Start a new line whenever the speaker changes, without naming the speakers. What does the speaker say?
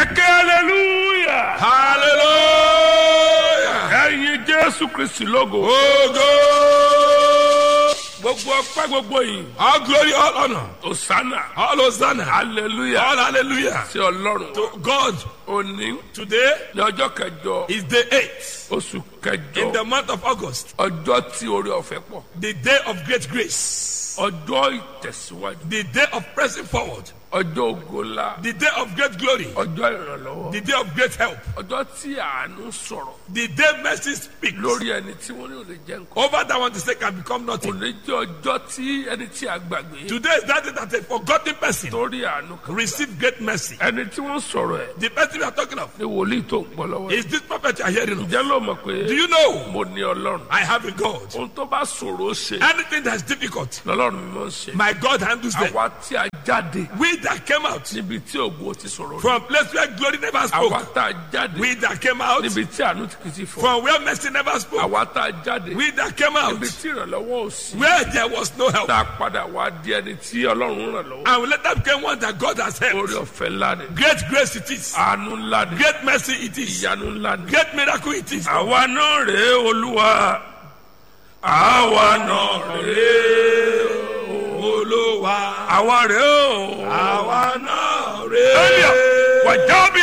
ẹ̀kẹ́ hallelujah.
hallelujah.
ẹ̀yin jésù kristi lógo.
Ogo.
gbogbo ọpẹ́ gbogbo yìí.
All glory, all honor,
osana.
all hosanna,
hallelujah.
all hallelujah.
sí ọlọ́run.
To God,
òní
today
ní ọjọ́ kẹjọ
is the 8th
oṣù
in
kẹjọ.
the month of August,
ọjọ́ tí orí ọ̀fẹ́ pọ̀.
the day of great grace,
ọjọ́ ìtẹ̀síwájú.
the day of pressing forward,
ọjọ́ ògo ńlá.
the day of great glory,
ọjọ́ ìrànlọ́wọ́.
the day of great help,
ọjọ́ tí àánú sọ̀rọ̀
the day mercy speaks
lórí ẹni tí wọ́n ní ò lè jẹ́ nǹkan.
over that one to say can become nothing.
òní jẹ́ ọjọ́ tí ẹni tí a gbàgbé.
Today is that day that a forgotten person
torí àánú kan.
receive great mercy.
ẹni tí wọ́n sọ̀rọ̀ ẹ̀
The person we are talking of
ní wòlíì tó ń gbọ́ lọ́wọ́.
is this prophet you are hearing of.
ǹjẹ́ ló mọ̀ pé
Do you know
mo ní ọlọ́run.
I have a God?
ohun tó bá ṣòro ṣe
Anything that's difficult,
lọ́lọ́run mi máa ń ṣe.
my God handles them.
àwa tí a jáde
We that came out
níbi tí ògo ti sọ̀rọ̀ rí.
from place where glory never
àwa
spoke,
tá a jáde
we that came out
níbi tí àánú ti kì í ti fọ́.
from where mercy never spoke,
àwa tá a jáde
we that came out
níbi tí ìrànlọ́wọ́ ò sí.
where there was no help,
tá a padà wá di ẹni tí ọlọ́run ràn lọ́wọ́.
and we later became one that God has
orí
helped.
ọ̀fẹ́ ńlá ni.
Great grace it is,
àánú ńlá ni.
great mercy it is,
ìyanu ńlá ni.
great miracle it is.
àwa náà rèé olúwa àwa náà rèé
Olúwa,
àwa rèé o.
àwa náà
Elia,
rèé.
wàjábí